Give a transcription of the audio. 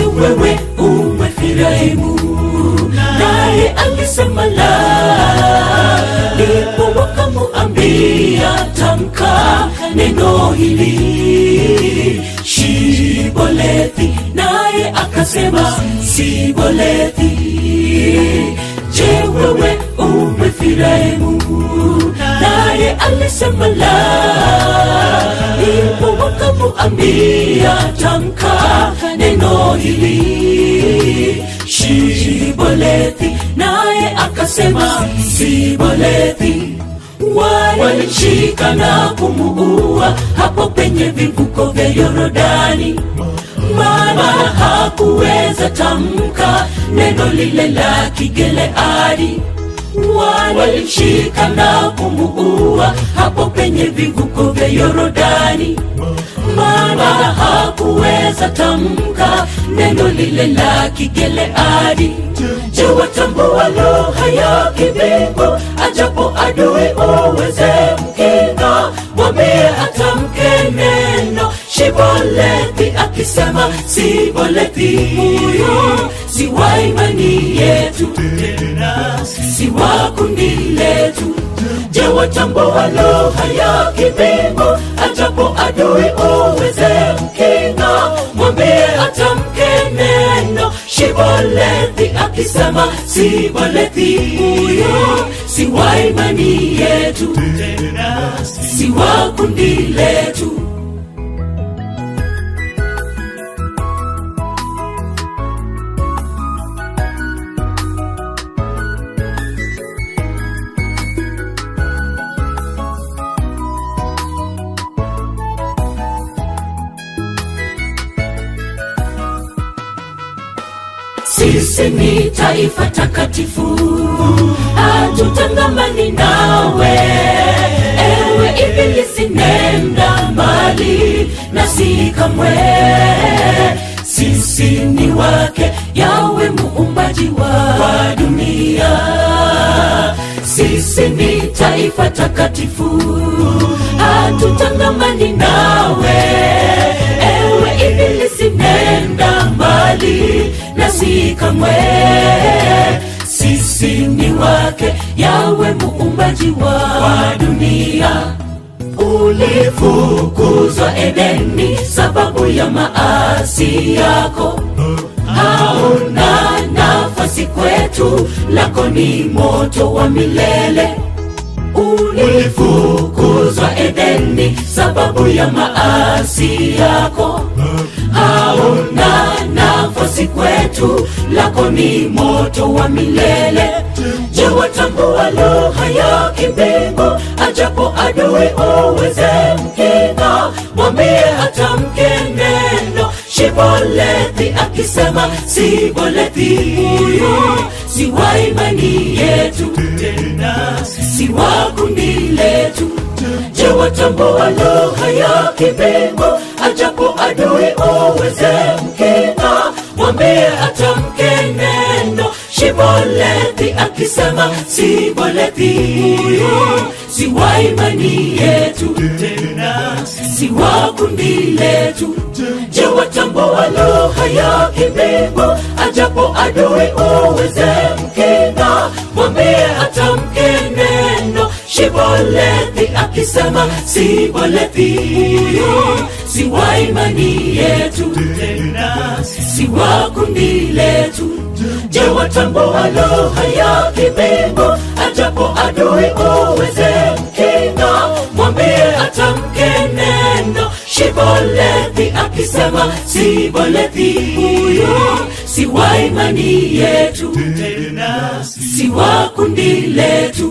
wewe umefirahimu naye alisema la ndipo wakamuambia tamka neno hili shibolethi naye akasema sibolethi je wewe umefirahimu naye alisema la ndipo wakamuambia tamka neno hili shibolethi naye akasema sibolethi walimshika na kumuua hapo penye vivuko vya yorodani maana hakuweza tamka neno lile la kigeleadi walimshika na kumuua hapo penye vivuko vya yorodani maana hakuweza tamka neno lile la kigeleadi je watambua lugha ya kimbingu ajapo adui uweze mkinga mwambie atamke neno shibolethi akisema sibolethi huyo si wa imani yetu si wa kundi letu je watambua lugha ya kimbingu ajapo adui uweze mkinga mwambie atamke neno shibolethi akisema sibolethi huyo si wa imani yetu si wa kundi letu sisi ni taifa takatifu hatutangamani nawe ewe ibilisi nenda mbali na si kamwe sisi ni wake yawe muumbaji wa, wa dunia sisi ni taifa takatifu hatutangamani nawe ewe ibilisi nenda mbali na si kamwe sisi ni wake yawe muumbaji wa, wa dunia ulifukuzwa edeni sababu ya maasi yako hauna nafasi kwetu lako ni moto wa milele ulifukuzwa edeni sababu ya maasi yako hauna nafasi kwetu lako ni moto wa milele je watambua lugha ya kimbingu ajapo adui uweze mkinga mwambie atamke neno shibolethi akisema sibolethi huyo si wa imani yetu si wa kundi letu je watambua lugha ya kimbingu ajapo adui uweze mkinga mwambie atamke neno shibolethi akisema sibolethi huyo si wa imani yetu si wa kundi letu je watambua lugha ya kimbingu ajapo adui uweze mkinga mwambie atamke neno shibolethi akisema sibolethi huyo si wa imani yetu si wa kundi letu je watambua lugha ya kimbingu ajapo adui uweze mkinga mwambie atamke neno shibolethi akisema sibolethi huyo si wa imani yetu si wa kundi letu